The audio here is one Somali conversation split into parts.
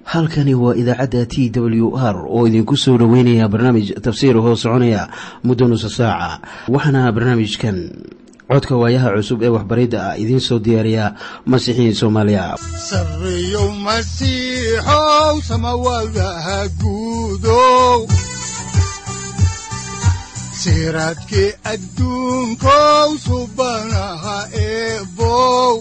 halkani waa idaacadda t w r oo idinku soo dhoweynaya barnaamij tafsiir hoo soconaya muddo nusa saaca waxaana barnaamijkan codka waayaha cusub ee waxbaridda ah idiin soo diyaariya masiixiin soomaaliya sareyow masiixow samawadaha guudow siraadkii adduunkow subanaha eebow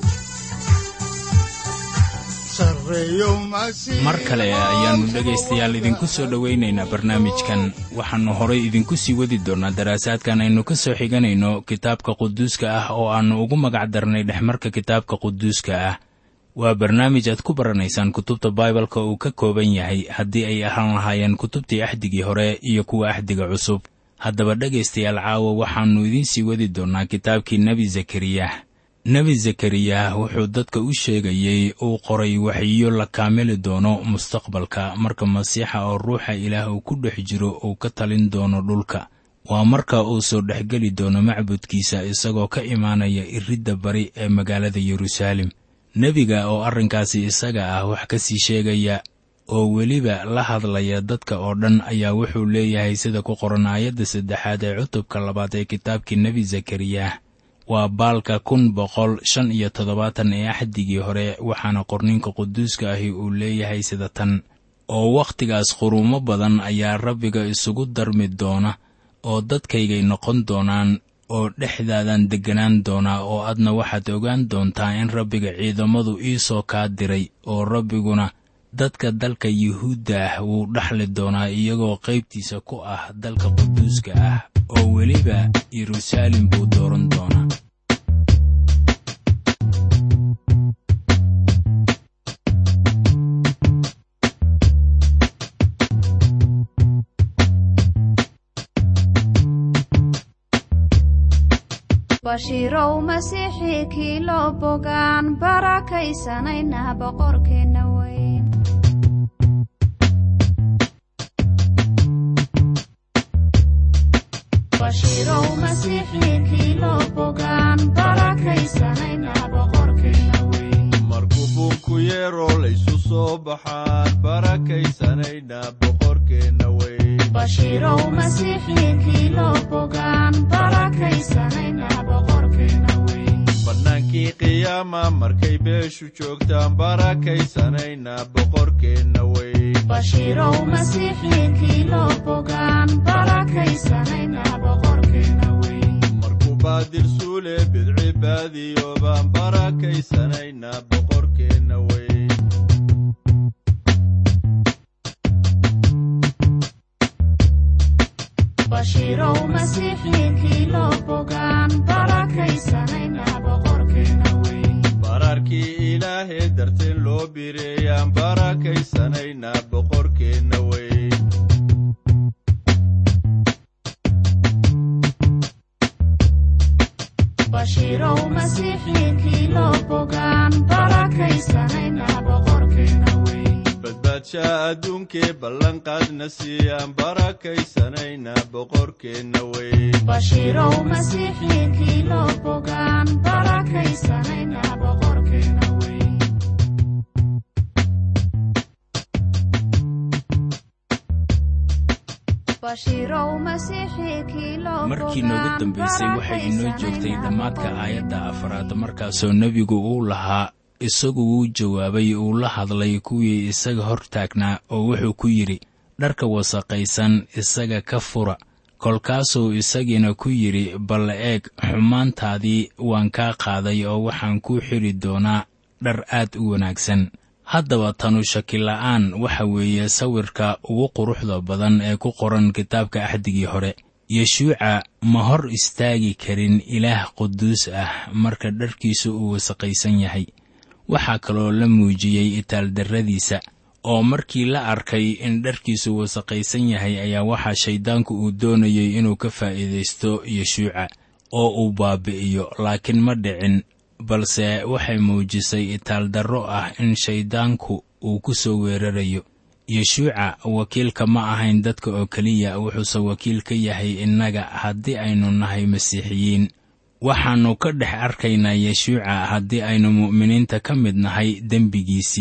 mar kale ayaannu dhegaystayaal idinku soo dhowaynaynaa barnaamijkan waxaannu horay idinku sii wadi doonnaa daraasaadkan aynu ka soo xiganayno kitaabka quduuska ah oo aannu ugu magac darnay dhexmarka kitaabka quduuska ah waa barnaamij aad ku baranaysaan kutubta baibalka uu ka kooban yahay haddii ay ahaan lahaayeen kutubtii axdigii hore iyo kuwa axdiga cusub haddaba dhegaystayaal caawa waxaannu idiin sii wadi doonnaa kitaabkii nebi zakariyah nebi zakariyah wuxuu dadka u sheegayey uu qoray waxiyo la kaamili doono mustaqbalka marka masiixa oo ruuxa ilaah uu ku dhex jiro uu ka talin doono dhulka waa marka uu soo dhexgeli doono macbudkiisa isagoo ka imaanaya iridda bari ee magaalada yeruusaalem nebiga oo arrinkaasi isaga ah wax ka sii sheegaya oo weliba la hadlaya dadka oo dhan ayaa wuxuu leeyahay sida ku qoran aayadda saddexaad ee cutubka labaad ee kitaabkii nebi zakariyah waa baalka kun boqol shan iyo toddobaatan ee axdigii hore waxaana qorninka quduuska ahi uu leeyahay sida tan oo wakhtigaas quruumo badan ayaa rabbiga isugu darmi doona oo dadkaygay noqon doonaan oo dhexdaadan degganaan doonaa oo adna waxaad ogaan doontaa in rabbiga ciidamadu ii soo kaa diray oo rabbiguna dadka dalka yuhuudda ah wuu dhaxli doonaa iyagoo qaybtiisa ku ah dalka quduuska ah oo weliba yeruusaalem buu dooran doonaa bashiirow masiixii kii loo bogaan barakaysanayna boqorkeenna weyn bashiirow masiixii kii loo bogaan barakaysanayna boqorkeenna weyn markuu buunku yeeroo laysu soo baxaan barakaysanayna boqorkeenna weyn bashiirow masiixii kii loo bogaan barakaysanayna boqorkeenna weyn bannaankii qiyaama markay beeshu joogtaan barakaysanayna boqorkeenna weyn bashiirow masiixii kii loo bogaan barakaysanayna boqorkeenna weyn markuu baadir suule bidci baadiyo baan barakaysanayna boqorkeenna weyn bashiirow masiixii kii loo bogaan barakaysanayna boqorkeenna weyn baraarkii ilaahee darteen loo bireeyaan barakaysanayna boqorkeenna weyn bashiirow masiixii kii loo bogaan barakaysanayna boqorkeenna weyn badbaadshaa adduunkee ballanqaadna siiyaan barakaysanayna boqorkeenna weyn bashiirow masiixii kii loo bogaan barakaysanayna boqorkeenna weyn bashiirow masiixii kii loo markii noogu dambaysay waxay inoo joogtay dhammaadka aayadda afaraad markaasoo nebigu uu lahaa isagu wuu jawaabay uu la hadlay kuwii isaga hor taagnaa oo wuxuu ku yidhi dharka wasaqaysan isaga ka fura kolkaasuu isagiina ku yidhi bal eeg xumaantaadii waan kaa qaaday oo waxaan kuu xidhi doonaa dhar aad u wanaagsan haddaba tanu shakila'aan waxa weeye sawirka ugu quruxda badan ee ku qoran kitaabka axdigii hore yeshuuca ma hor istaagi karin ilaah quduus ah marka dharkiisu uu wasaqaysan yahay waxaa kaloo la muujiyey itaaldarradiisa oo markii la arkay in dharkiisu wasaqaysan yahay ayaa waxaa shayddaanku uu doonayey inuu ka faa'iidaysto yeshuuca oo uu baabi'iyo laakiin ma dhicin balse waxay muujisay itaaldarro ah in shayddaanku uu ku soo weerarayo yeshuuca wakiilka ma ahayn dadka oo keliya wuxuuse wakiil ka yahay innaga haddii aynu nahay masiixiyiin waxaannu ka dhex arkaynaa yeshuuca haddii aynu mu'miniinta ka mid nahay dembigiisii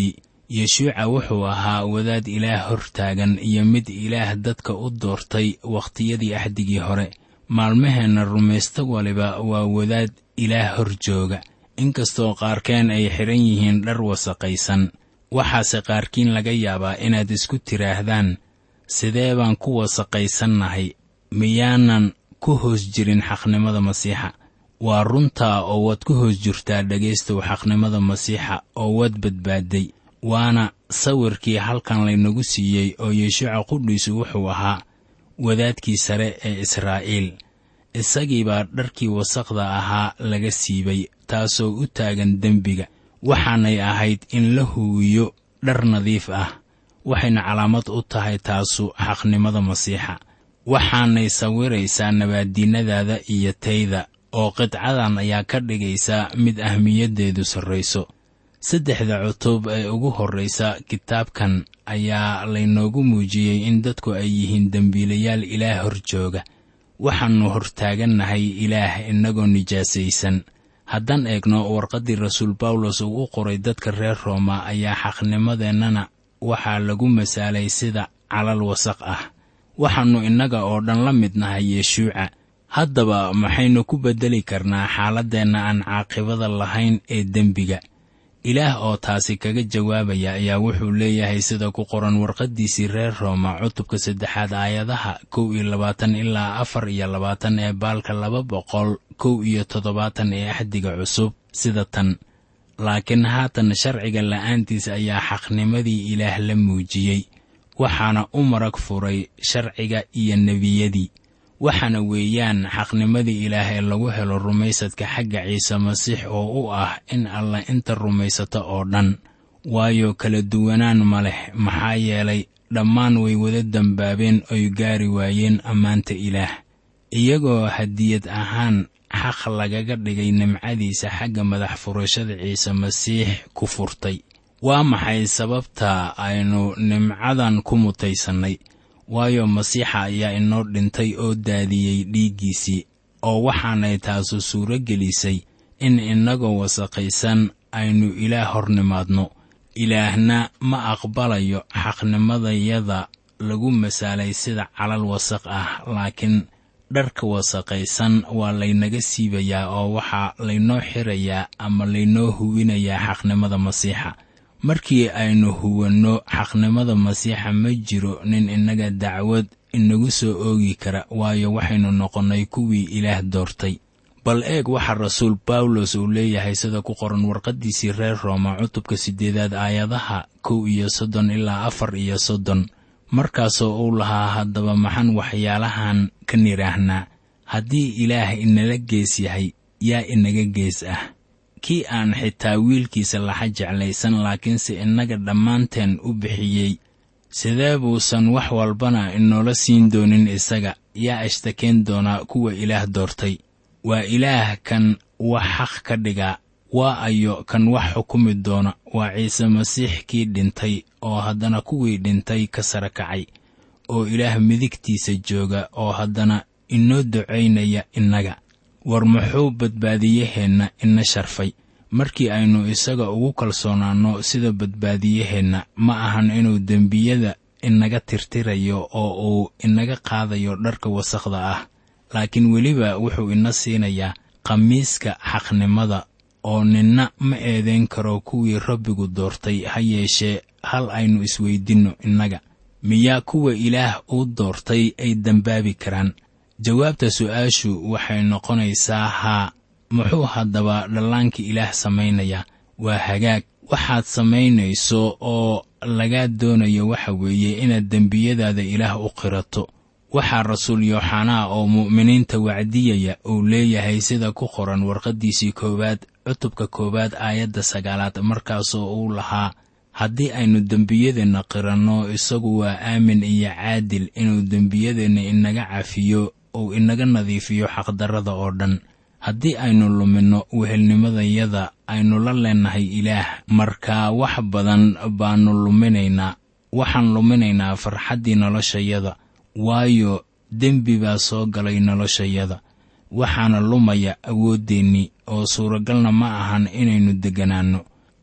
yeshuuca wuxuu ahaa wadaad ilaah hor taagan iyo mid ilaah dadka u doortay wakhtiyadii axdigii hore maalmaheenna rumaysto waliba waa wadaad ilaah hor jooga inkastoo qaarkeen ay xidhan yihiin dhar wasaqaysan waxaase qaarkiin laga yaabaa inaad isku tidhaahdaan sidee baan ku wasaqaysannahay miyaanan ku hoos jirin xaqnimada masiixa waa runtaa oo waad ku hoos jirtaa dhegaystow xaqnimada masiixa oo waad badbaadday waana sawirkii halkan laynagu siiyey oo yeshuuca qudhiisu wuxuu ahaa wadaadkii sare ee israa'iil isagii baa dharkii wasaqda ahaa laga siibay taasoo u taagan dembiga waxaanay ahayd in la huwiyo dhar nadiif ah waxayna calaamad u tahay taasu xaqnimada masiixa waxaanay sawiraysaa nabaaddiinnadaada iyo tayda oo qidcadan ayaa ka dhigaysa mid ahmiyaddeedu sarrayso saddexda cutub ee ugu horraysa kitaabkan ayaa laynoogu muujiyey in dadku ay yihiin dembiilayaal ilaah hor jooga waxaannu hortaagannahay ilaah innagoo nijaasaysan haddaan eegno warqaddii rasuul bawlos uu u qoray dadka reer rooma ayaa xaqnimadeennana waxaa lagu masaalay sida calal wasaq ah waxaannu innaga oo dhan la mid nahay yeshuuca haddaba maxaynu ku beddeli karnaa xaaladdeenna aan caaqibada lahayn ee dembiga ilaah oo taasi kaga jawaabaya ayaa wuxuu leeyahay sida ku qoran warqaddiisii reer rooma cutubka saddexaad aayadaha kow iyo labaatan ilaa afar iyo labaatan ee baalka laba boqol kow iyo toddobaatan ee axdiga cusub sida tan laakiin haatan sharciga la'aantiis ayaa xaqnimadii ilaah la muujiyey waxaana u marag furay sharciga iyo nebiyadii waxaana weeyaan xaqnimadii ilaah ee lagu helo rumaysadka xagga ciise masiix oo u ah in alla inta rumaysata oo dhan waayo kala duwanaan ma leh maxaa yeelay dhammaan way wada dembaabeen oy gaari waayeen ammaanta ilaah iyagoo hadiyad ahaan xaq lagaga dhigay nimcadiisa xagga madax furashada ciise masiix ku furtay waa maxay sababta aynu nimcadan ku mutaysannay waayo masiixa ayaa inoo dhintay oo daadiyey dhiiggiisii oo waxaanay taasu suuro gelisay in innagoo wasaqaysan aynu ilaah hor nimaadno ilaahna ma aqbalayo xaqnimadayada lagu masaalay sida calal wasaq ah laakiin dharka wasaqaysan waa laynaga siibayaa oo waxaa laynoo xirayaa ama laynoo huwinayaa xaqnimada masiixa markii aynu huwanno xaqnimada masiixa ma jiro nin innaga dacwad inagu soo oogi kara waayo waxaynu noqonnay kuwii ilaah doortay bal eeg waxaa rasuul bawlos uu leeyahay sida ku qoran warqaddiisii reer rooma cutubka siddeedaad aayadaha kow iyo soddon ilaa afar iyo soddon markaasoo uu lahaa haddaba maxaan waxyaalahan ka nidhaahnaa haddii ilaah inala gees yahay yaa inaga gees ah kii aan xitaa wiilkiisa laxa jeclaysan laakiinse innaga dhammaanteen u bixiyey sidee buusan wax walbana inoola siin doonin isaga yaa ashtakeen doonaa kuwa ilaah doortay waa ilaah kan wax xaq ka dhigaa waa ayo kan wax xukumi doona waa ciise masiix kii dhintay oo haddana kuwii dhintay ka sara kacay oo ilaah midigtiisa jooga oo haddana inoo ducaynaya innaga war muxuu badbaadiyaheenna ina sharfay markii aynu isaga ugu kalsoonaanno sida badbaadiyaheenna ma ahan inuu dembiyada inaga tirtirayo oo uu inaga qaadayo dharka wasakhda ah laakiin weliba wuxuu ina siinayaa khamiiska xaqnimada oo ninna ma eedayn karo kuwii rabbigu doortay ha yeeshee hal aynu isweydinno innaga miyaa kuwa ilaah uu doortay ay dembaabi karaan jawaabta su'aashu waxay noqonaysaa haa muxuu haddaba dhallaanka ilaah samaynayaa waa hagaag waxaad samaynayso oo lagaa doonayo waxa weeye inaad dembiyadaada ilaah u qirato waxaa rasuul yooxanaa oo mu'miniinta wacdiyaya uu leeyahay sida ku qoran warqaddiisii koowaad cutubka koowaad aayadda sagaalaad markaasoo uu lahaa haddii aynu dembiyadeenna qiranno isagu waa aamin iyo caadil inuu dembiyadeenna inaga cafiyo uu inaga nadiifiyo xaqdarrada oo dhan haddii aynu luminno wehelnimadayada aynu la leennahay ilaah markaa wax badan baannu luminaynaa waxaan luminaynaa farxaddii noloshayada waayo dembi baa soo galay noloshayada waxaana lumaya awooddeenni oo suuragalna ma ahan inaynu degganaanno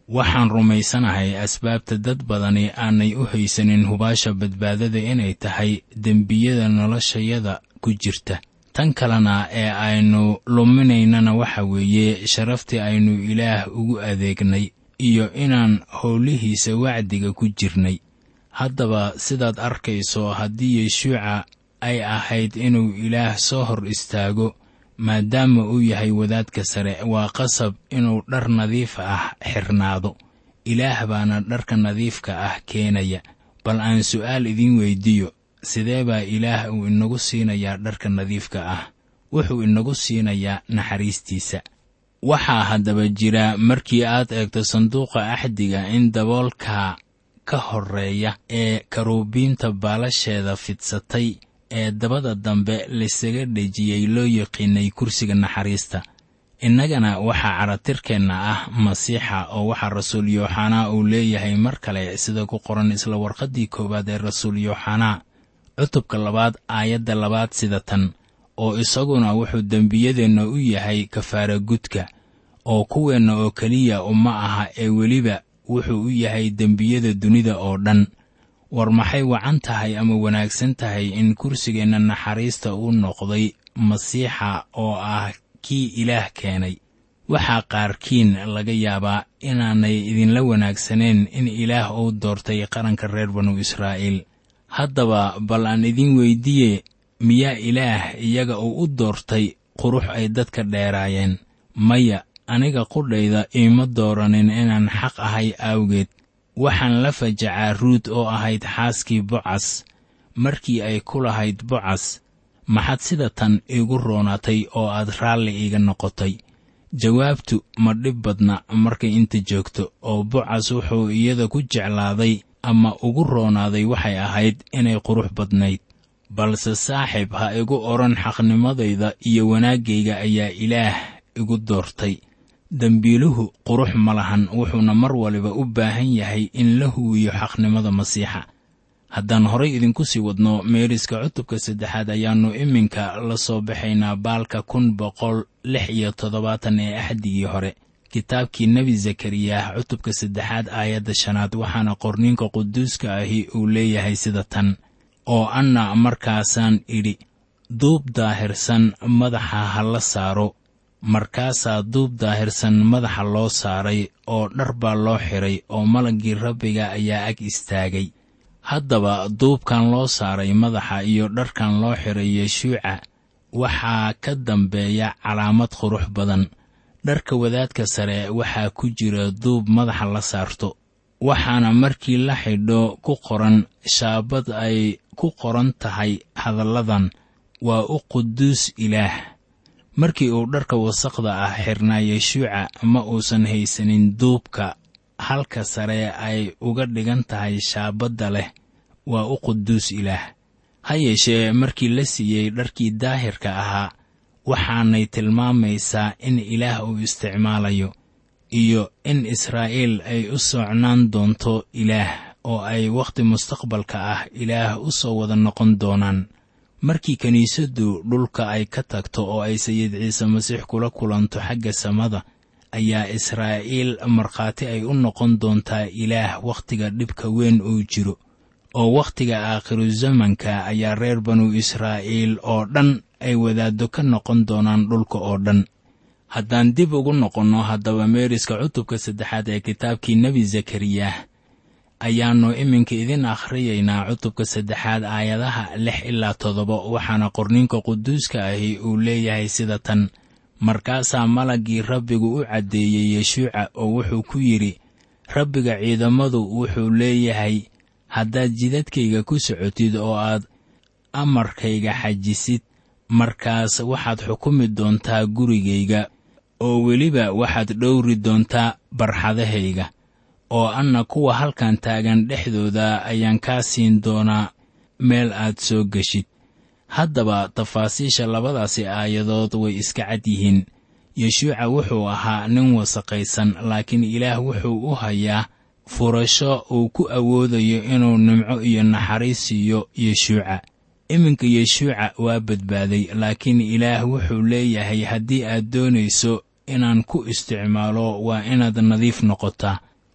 waxaan rumaysanahay asbaabta dad badani aanay u haysanin hubaasha badbaadada inay tahay dembiyada noloshayada ku jirta tan kalena ee aynu luminaynana waxa weeye sharaftii aynu ilaah ugu adeegnay iyo inaan howlihiisa wacdiga ku jirnay haddaba sidaad arkayso haddii yeshuuca ay ahayd inuu ilaah soo hor istaago maadaama uu yahay wadaadka sare waa qasab inuu dhar nadiif ah xirnaado ilaah baana dharka nadiifka ah keenaya bal aan su'aal idiin weyddiiyo sidee baa ilaah uu inagu siinayaa dharka nadiifka ah wuxuu inagu siinayaa naxariistiisa waxaa haddaba jira markii aad eegto sanduuqa axdiga in daboolka ka horreeya ee karuubiinta baalasheeda fidsatay ee dabada dambe laisaga dhejiyey loo yaqiinay kursiga naxariista innagana waxaa caratirkeenna ah masiixa oo waxaa rasuul yooxanaa uu leeyahay mar kale sida ku qoran isla warqaddii koowaad ee rasuul yooxanaa cutubka labaad aayadda labaad sida tan oo isaguna wuxuu dembiyadeenna u yahay kafaara gudka oo kuweenna oo keliya uma aha ee weliba wuxuu u yahay dembiyada dunida oo dhan war maxay wacan tahay ama wanaagsan tahay in kursigeenna naxariista uu noqday masiixa oo ah kii ilaah keenay waxaa qaarkiin laga yaabaa inaanay idinla wanaagsaneen in ilaah uu doortay qaranka reer banu israa'iil haddaba bal aan idiin weyddiiye miyaa ilaah iyaga uu u doortay qurux ay dadka dheeraayeen maya aniga qudhayda iima dooranin inaan xaq ahay awgeed waxaan la fajacaa ruud oo ahayd xaaskii bocas markii ay ku lahayd bocas maxaad sida tan iigu roonaatay oo aad raalli iiga noqotay jawaabtu ma dhib badna markay inta joogto oo bocas wuxuu iyada ku jeclaaday ama ugu roonaaday waxay ahayd inay qurux badnayd balse saaxiib ha igu odhan xaqnimadayda iyo wanaaggayga ayaa ilaah igu doortay dembiiluhu qurux ma lahan wuxuuna mar waliba u baahan yahay in la huwiyo xaqnimada masiixa haddaan horay idinku sii wadno meeriska cutubka saddexaad ayaannu iminka la soo baxaynaa baalka kun boqol lix iyo toddobaatan ee axdigii hore kitaabkii nebi zakariyah cutubka saddexaad aayadda shanaad waxaana qorniinka quduuska ahi uu leeyahay sida tan oo anna markaasaan idhi duub daahirsan madaxa ha la saaro markaasaa duub daahirsan madaxa loo saaray oo dhar baa loo xidhay oo malaggii rabbiga ayaa ag istaagay haddaba duubkan loo saaray madaxa iyo dharkan loo xidhay yeshuuca waxaa ka dambeeya calaamad qurux badan dharka wadaadka sare waxaa ku jira duub madaxa la saarto waxaana markii la xidho ku qoran shaabad ay ku qoran tahay hadalladan waa u quduus ilaah markii uu dharka wasaqda ah xirnaa yeshuuca ma uusan haysanin duubka halka sare ay uga dhigan tahay shaabadda leh waa u quduus ilaah ha yeeshee markii la siiyey dharkii daahirka ahaa waxaanay tilmaamaysaa in ilaah uu isticmaalayo iyo in israa'iil ay u socnaan doonto ilaah oo ay wakhti mustaqbalka ah ilaah u soo wada noqon doonaan markii kiniisaddu dhulka ay ka tagto oo ay sayid ciise masiix kula kulanto xagga samada ayaa israa'iil markhaati ay u noqon doontaa ilaah wakhtiga dhibka weyn uu jiro oo wakhtiga aakhiru zamanka ayaa reer banu israa'iil oo dhan ay wadaaddo ka noqon doonaan dhulka oo dhan haddaan dib ugu noqonno haddaba meeriska cutubka saddexaad ee kitaabkii nebi zakariyah ayaannu iminka idin akhriyaynaa cutubka saddexaad aayadaha lix ilaa toddoba waxaana qorninka quduuska ahi uu leeyahay sida tan markaasaa malaggii rabbigu u caddeeyey yeshuuca oo wuxuu ku yidhi rabbiga ciidamadu wuxuu leeyahay haddaad jidadkayga ku socotid oo aad amarkayga xajisid markaas waxaad xukumi doontaa gurigayga oo weliba waxaad dhowri doontaa barxadahayga oo anna kuwa halkan taagan dhexdooda ayaan kaa siin doonaa meel aad soo geshid haddaba tafaasiisha labadaasi aayadood way iska cad yihiin yeshuuca wuxuu ahaa nin wasaqaysan laakiin ilaah wuxuu u hayaa furasho uu ku awoodayo inuu nimco iyo naxariis siiyo yeshuuca iminka yeshuuca waa badbaaday laakiin ilaah wuxuu leeyahay haddii aad doonayso inaan ku isticmaalo waa inaad nadiif noqotaa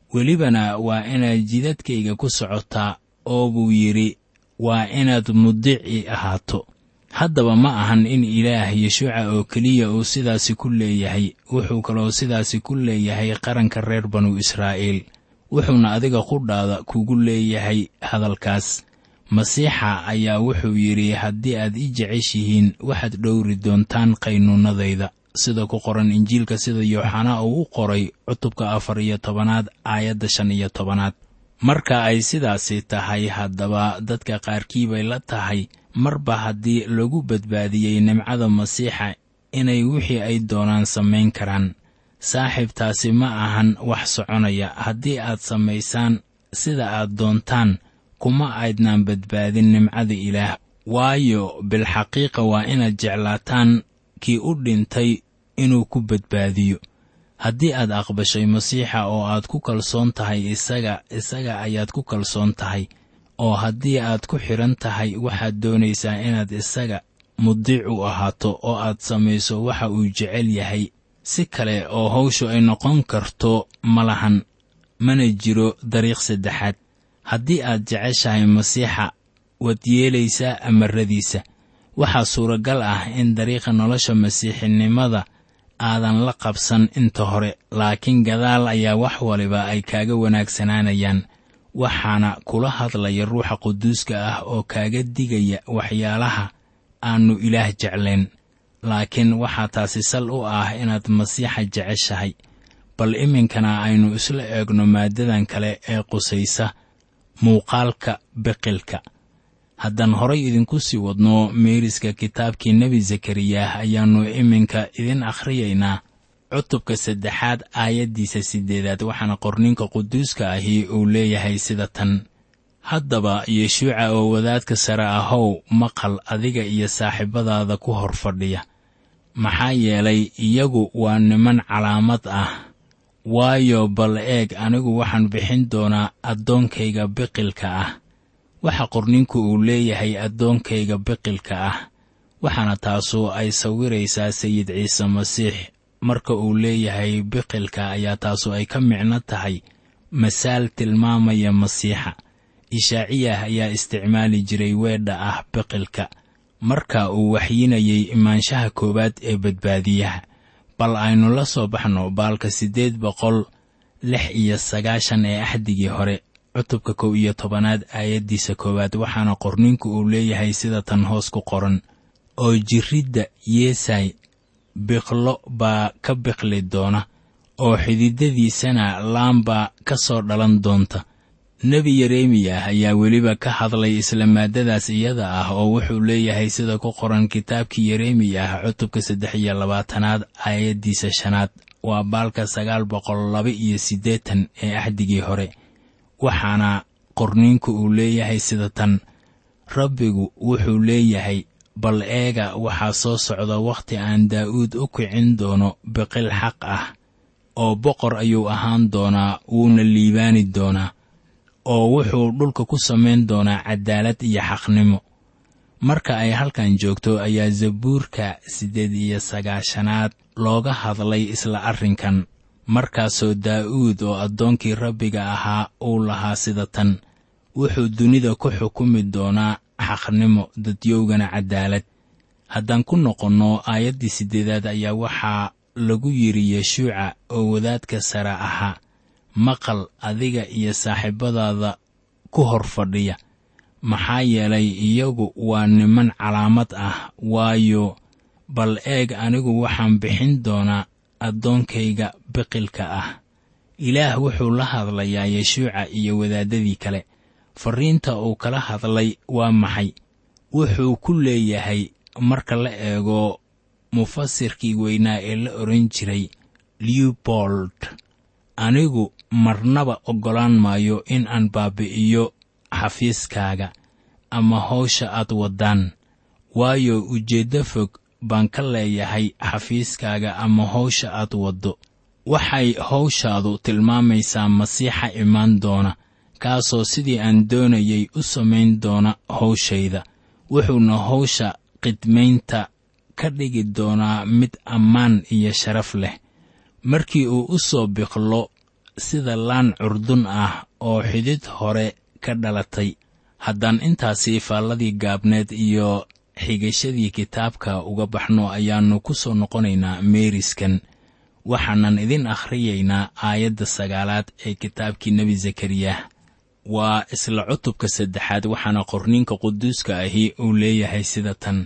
welibana waa inaad jidadkayga ku socotaa oo buu yidhi waa inaad mudici ahaato haddaba ma ahan in ilaah yeshuuca oo keliya uu sidaasi ku leeyahay wuxuu kaloo sidaasi ku leeyahay qaranka reer banu israa'iil wuxuuna adiga qudhaada kugu leeyahay hadalkaas masiixa ayaa wuxuu yidhi haddii aad i jeceshihiin waxaad dhowri doontaan qaynuunadayda sida ku qoran injiilka sida yooxanaa uu u qoray cutubka afar iyo tobanaad aayadda shan iyo tobanaad marka ay sidaasi tahay haddaba dadka qaarkii bay la tahay marba haddii lagu badbaadiyey nimcada masiixa inay wixii ay doonaan samayn karaan saaxiibtaasi ma ahan wax soconaya haddii aad samaysaan sida aad doontaan kuma aydnaan badbaadin nimcada ilaah waayo bilxaqiiqa waa inaad jeclaataan kii u dhintay inuu ku badbaadiyo haddii aad aqbashay masiixa oo aad ku kalsoon tahay isaga isaga ayaad ku kalsoon tahay oo haddii aad ku xidhan tahay waxaad doonaysaa inaad isaga mudiic u ahaato oo aad samayso waxa uu jecel yahay si kale oo hawshu ay noqon karto ma lahan mana jiro dariiq saddexaad haddii aad jeceshahay masiixa waad yeelaysaa amaradiisa waxaa suuragal ah in dariiqa nolosha masiixinimada aadan la qabsan inta hore laakiin gadaal ayaa wax waliba ay kaaga wanaagsanaanayaan waxaana kula hadlaya ruuxa quduuska ah oo kaaga digaya waxyaalaha aannu ilaah jeclayn laakiin waxaa taasi sal u ah inaad masiixa jeceshahay bal iminkana aynu isla eegno maaddadan kale ee qusaysa muuqaalka biqilka haddaan horay idinku sii wadno meeriska kitaabkii nebi zakariyah ayaannu iminka idin akhriyaynaa cutubka saddexaad aayaddiisa siddeedaad waxaana qorninka quduuska ahi uu leeyahay sida tan haddaba yeshuuca oo wadaadka sare ahow maqal adiga iyo saaxiibadaada ku hor fadhiya maxaa yeelay iyagu waa niman calaamad ah waayo bal eeg anigu waxaan bixin doonaa addoonkayga biqilka ah waxa qorninku uu leeyahay addoonkayga biqilka ah waxaana taasu ay sawiraysaa sayid ciise masiix marka uu leeyahay biqilka ayaa taasu ay ka micno tahay masaal tilmaamaya masiixa ishaaciyah ayaa isticmaali jiray weedha ah biqilka marka uu waxyinayay imaanshaha koowaad ee badbaadiyaha bal aynu la soo baxno baalka siddeed boqol lix iyo sagaashan ee axdigii hore cutubka kow iyo tobanaad aayaddiisa koowaad waxaana qorninku uu leeyahay sida tan hoos ku qoran oo jirridda yeesay biqlo baa ka biqli doona oo xididadiisana laambaa ka soo dhalan doonta nebi yeremiyah ayaa weliba ka hadlay isla maaddadaas iyada ah oo wuxuu leeyahay sida ku qoran kitaabkii yeremiyah cutubka saddex iyo labaatanaad aayaddiisa shanaad waa baalka sagaal boqol laba iyo siddeetan ee axdigii hore waxaana qorniinku uu leeyahay sida tan rabbigu wuxuu leeyahay bal eega waxaa soo socda wakhti aan daa'uud u kicin doono biqil xaq ah oo boqor ayuu ahaan doonaa wuuna liibaani doonaa oo wuxuu dhulka ku samayn doonaa caddaalad iyo xaqnimo marka ay halkan joogto ayaa zabuurka siddeed iyo sagaashanaad looga hadlay isla arrinkan markaasoo daa'uud oo addoonkii rabbiga ahaa uu lahaa sida tan wuxuu dunida ku xukumi doonaa xaqnimo dadyowgana caddaalad haddaan ku noqonno aayaddii siddeedaad ayaa waxaa lagu yidhi yeshuuca oo wadaadka sare ahaa maqal adiga iyo saaxiibadaada ku hor fadhiya maxaa yeelay iyagu waa niman calaamad ah waayo bal eeg anigu waxaan bixin doonaa addoonkayga biqilka ah ilaah wuxuu la hadlayaa yeshuuca iyo wadaaddadii kale farriinta uu kala hadlay waa maxay wuxuu ku leeyahay marka la eego mufasirkii weynaa ee la odhan jiray lewbold anigu marnaba oggolaan maayo in aan baabi'iyo xafiiskaaga ama hawsha aad waddaan waayo ujeeddo fog baan ka leeyahay xafiiskaaga ama hawsha aad waddo waxay hawshaadu tilmaamaysaa masiixa imaan doona kaasoo sidii aan doonayay u samayn doona hawshayda wuxuuna hawsha qidmaynta ka dhigi doonaa mid ammaan iyo sharaf leh markii uu u soo biqlo sida laan curdun ah oo xidid hore ka dhalatay haddaan intaasi faalladii gaabneed iyo xigashadii kitaabka uga baxno ayaannu ku soo noqonaynaa meeriskan waxaanan idin akhriyaynaa aayadda sagaalaad ee kitaabkii nebi zakariyah waa isla cutubka saddexaad waxaana qorniinka quduuska ahi uu leeyahay sida tan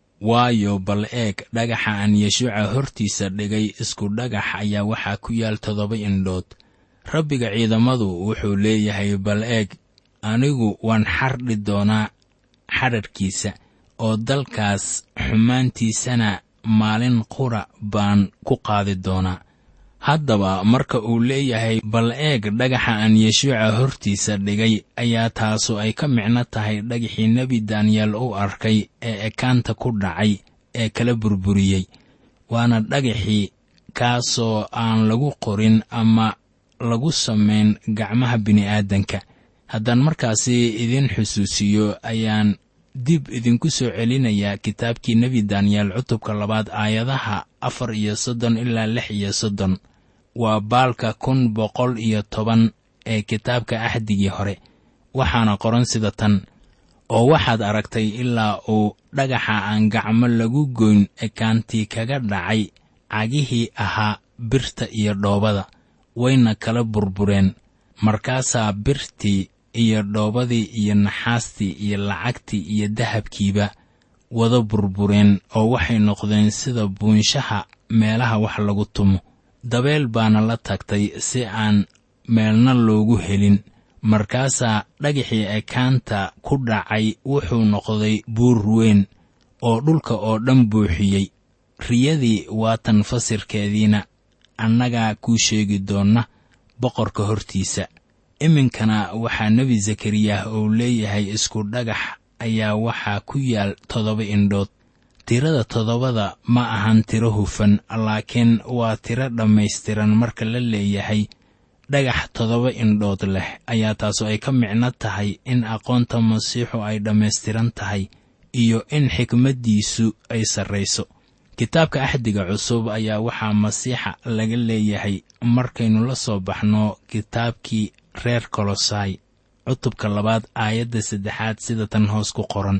waayo bal eeg dhagaxa aan yeshuuca hortiisa dhigay isku dhagax ayaa waxaa ku yaal toddoba indhood rabbiga ciidamadu wuxuu leeyahay bal eeg anigu waan xardhi doonaa xadharhkiisa oo dalkaas xumaantiisana maalin qura baan ku qaadi doonaa haddaba marka uu leeyahay bal eeg dhagaxa aan yeshuuca hortiisa dhigay ayaa taasu ay ka micno tahay dhagaxii nebi daniyeel u arkay ee ekaanta ku dhacay ee kala burburiyey waana dhagaxii kaasoo aan lagu qorin ama lagu samayn gacmaha bini'aadanka haddaan markaasi idin xusuusiyo ayaan dib idinku soo celinayaa kitaabkii nebi daniyeel cutubka labaad aayadaha afar iyo soddon ilaa lix iyo soddon waa baalka kun boqol iyo toban ee kitaabka axdigii hore waxaana qoran sida tan oo waxaad aragtay ilaa uu dhagaxa aan gacmo lagu goyn ekaantii kaga dhacay cagihii ahaa birta iyo dhoobada wayna kala burbureen markaasaa birtii iyo dhoobadii iyo naxaastii iyo lacagtii iyo dahabkiiba wada burbureen oo waxay noqdeen sida buunshaha meelaha wax lagu tumo dabeel baana la tagtay si aan meelna loogu helin markaasaa dhagaxii ekaanta ku dhacay wuxuu noqday buur weyn oo dhulka oo dhan buuxiyey riyadii waatan fasirkeediina annagaa kuu sheegi doonna boqorka hortiisa iminkana waxaa nebi zakariyah uu leeyahay isku dhagax ayaa waxaa ku yaal toddoba indhood tirada toddobada ma ahan tiro hufan laakiin waa tiro dhammaystiran marka la leeyahay dhagax toddoba indhood leh ayaa taasu ay ka micno tahay in aqoonta masiixu ay dhammaystiran tahay iyo in xikmaddiisu ay sarrayso kitaabka axdiga cusub ayaa waxaa masiixa laga leeyahay markaynu la soo baxno kitaabkii reer kolosai cutubka labaad aayadda saddexaad sida tan hoos ku qoran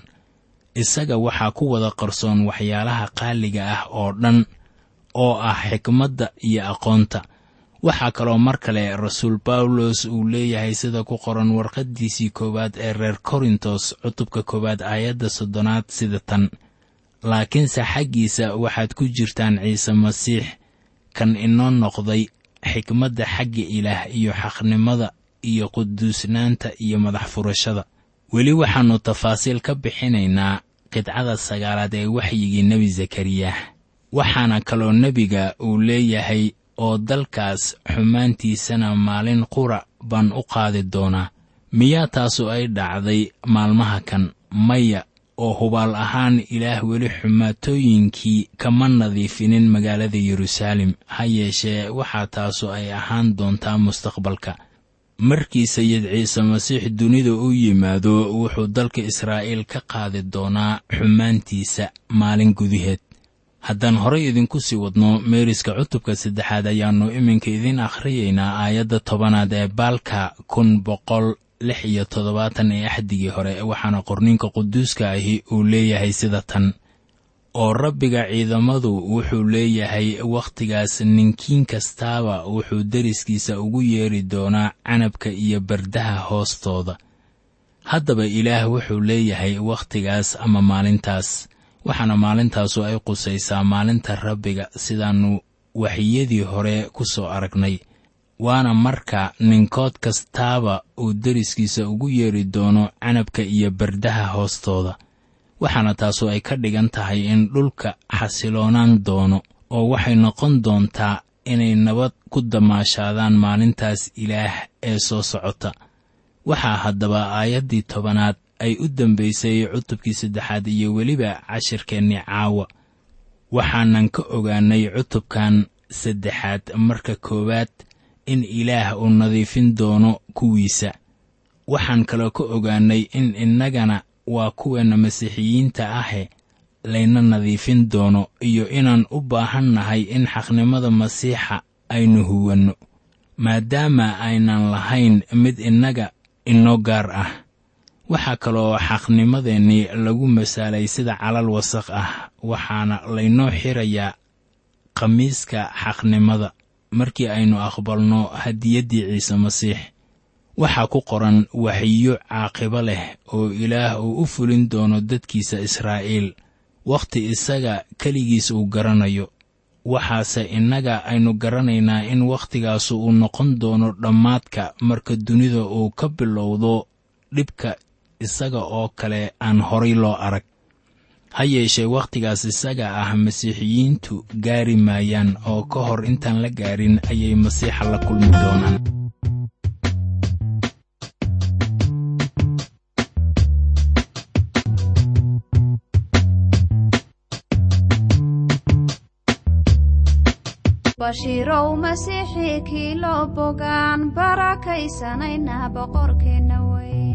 isaga waxaa ku wada qarsoon waxyaalaha qaaliga ah oo dhan oo ah xikmadda iyo aqoonta waxaa kaloo mar kale rasuul bawlos uu leeyahay sida ku qoran warqaddiisii koowaad ee reer korintos cutubka koowaad aayadda soddonaad sida tan laakiinse xaggiisa waxaad ku jirtaan ciise masiix kan inoo noqday xikmadda xagga ilaah iyo xaqnimada iyo quduusnaanta iyo madax furashada weli waxaannu tafaasiil ka bixinaynaa qidcada sagaalaad ee waxyigii nebi zakariyah waxaana kaloo nebiga uu leeyahay oo dalkaas xumaantiisana maalin qura baan u qaadi doonaa miyaa taasu ay dhacday maalmaha kan maya oo hubaal ahaan ilaah weli xumaatooyinkii kama nadiifinin magaalada yeruusaalem ha yeeshee waxaa taasu ay ahaan doontaa mustaqbalka markii sayid ciise masiix dunida u yimaado wuxuu dalka israa'iil ka qaadi doonaa xumaantiisa maalin gudaheed haddaan horay idinku sii wadno meeriska cutubka saddexaad ayaannu iminka idiin akhriyaynaa aayadda tobanaad ee baalka kun boqol lix iyo toddobaatan ee axdigii hore waxaana qorniinka quduuska ahi uu leeyahay sida tan oo rabbiga ciidamadu wuxuu leeyahay wakhtigaas ninkiin kastaaba wuxuu deriskiisa ugu yeedhi doonaa canabka iyo bardaha hoostooda haddaba ilaah wuxuu leeyahay wakhtigaas ama maalintaas waxaana maalintaasu ay qusaysaa maalinta rabbiga sidaannu waxyadii hore ku soo aragnay waana marka ninkood kastaaba uu deriskiisa ugu yeedhi doono canabka iyo bardaha hoostooda waxaana taasu ay ka dhigan tahay in dhulka xasiloonaan doono oo waxay noqon doontaa inay nabad ku damaashaadaan maalintaas ilaah ee soo socota waxaa haddaba aayaddii tobanaad ay u dambaysay cutubkii saddexaad iyo weliba cashirkeennii caawa waxaanan ka ogaannay cutubkan saddexaad marka koowaad in ilaah uu nadiifin doono kuwiisa waxaan kaloo ka ogaannay in innagana waa kuweenna masiixiyiinta ahe layna nadiifin doono iyo inaan u baahan nahay in xaqnimada masiixa aynu huwanno maadaama aynan lahayn mid innaga inoo gaar ah waxaa kaloo xaqnimadeennii lagu masaalay sida calal wasaq ah waxaana laynoo xirayaa khamiiska xaqnimada markii aynu aqbalno hadiyaddii ciise masiix waxaa ku qoran waxyiyo caaqibo leh oo ilaah uu u fulin doono dadkiisa israa'iil wakhti isaga keligiis uu garanayo waxaase innaga aynu garanaynaa in wakhtigaasu uu noqon doono dhammaadka marka dunida uu ka bilowdo dhibka isaga oo kale aan horay loo arag ha yeeshee wakhtigaas isaga ah masiixiyiintu gaari maayaan oo ka hor intaan la gaarin ayay masiixa la kulmi doonaan bashiirow masiixii kii loo bogaan barakaysanayna boqorkeenna weyn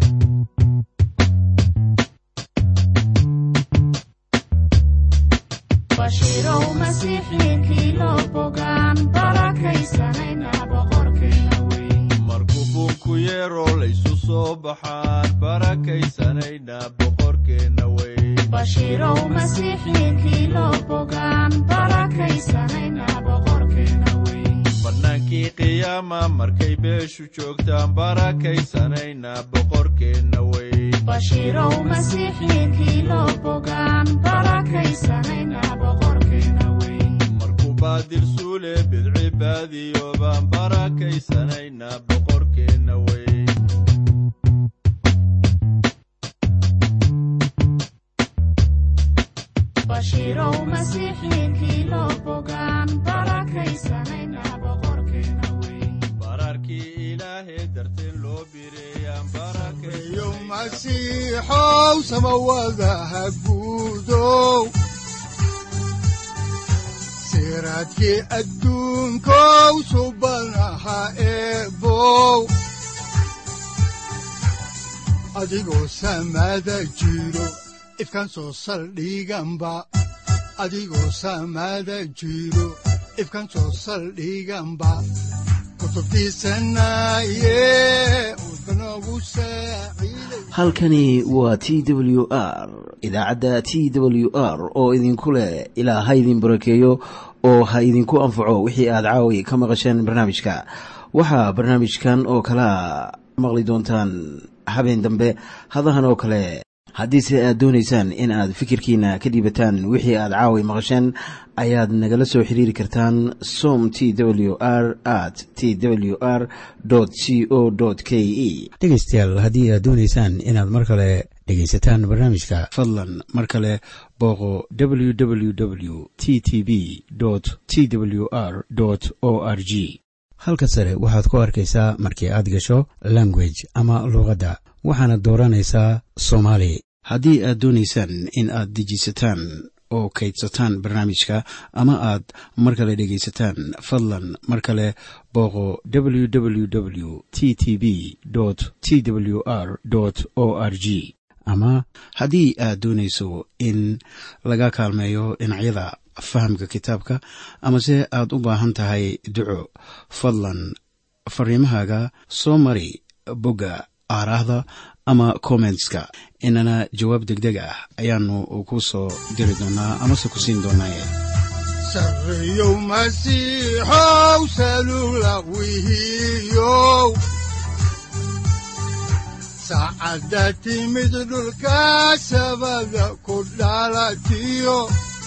bashiirow masiixii kii loo bogaan barakaysanayna boqorkeenna weyn markuu buunku yeero laysu soo baxaan barakaysanayna boqorkeenna weyn bashiirow masiixii kii loo bogaan barakaysanayna boqorkeenna weyn bannaankii qiyaama markay beeshu joogtaan barakaysanayna boqorkeenna weyn bashiirow masiixii kii loo bogaan barakaysanayna boqorkeenna weyn markuu baadil suule bidci baadiyoobaan barakaysanayna boqorkeenna weyn bashiirow masiixii kii loo bogaan barakaysanayna boqorkeenna weyn bararkii ilaahee darteen loo bireeyaan barakay yo masiixow samawadaha guudow siraadkii adduunkow subanaha eebow adigoo samada jiro ifkan soo saldhiganba adigoo samada jiro ifkan soo saldhiganba kutubtiisanaye udbanogu saaciiday halkani waa t w r idaacadda t w r oo idinku leh ilaa ha idin barakeeyo oo ha idinku anfaco wixii aad caawi ka maqasheen barnaamijka waxaa barnaamijkan oo kalaa maqli doontaan habeen dambe hadahan oo kale haddiise aad doonaysaan in aad fikirkiina ka dhiibataan wixii aad caawi maqasheen ayaad nagala soo xiriiri kartaan som t w r at t w r c o k e dhegaystayaal haddii aad doonaysaan inaad mar kale dhegaysataan barnaamijka fadlan mar kale booqo www t t b t w r o r g halka sare waxaad ku arkaysaa markii aad gasho language ama luuqadda waxaana dooranaysaa soomaali haddii aad doonaysaan in aad dejisataan oo kaydsataan barnaamijka ama aad mar kale dhegaysataan fadlan mar kale booqo www t t b t w r o r g ama haddii aad doonayso in laga kaalmeeyo dhinacyada fahamka kitaabka amase aad u baahan tahay duco fadlan fariimahaaga soo mari bogga aaraahda ama kommentska inana jawaab degdeg ah ayaanu ku soo diri doonaa amase ku siin doonaaye sarreyow masiixow salula wihiyow saacadda timid dhulka sabada ku dhalatiyo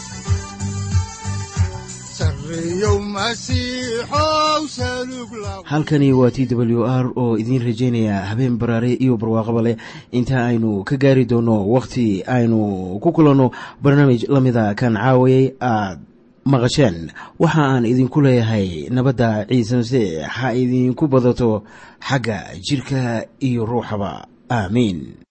sarreyow masiixow salug la halkani waa t w r oo idiin rajaynaya habeen baraare iyo barwaaqaba leh inta aynu ka gaari doono wakhti aynu ku kulanno barnaamij la mida kan caawayay aad maqasheen waxa aan idinku leeyahay nabadda ciise masiix ha idinku badato xagga jidhka iyo ruuxaba aamiin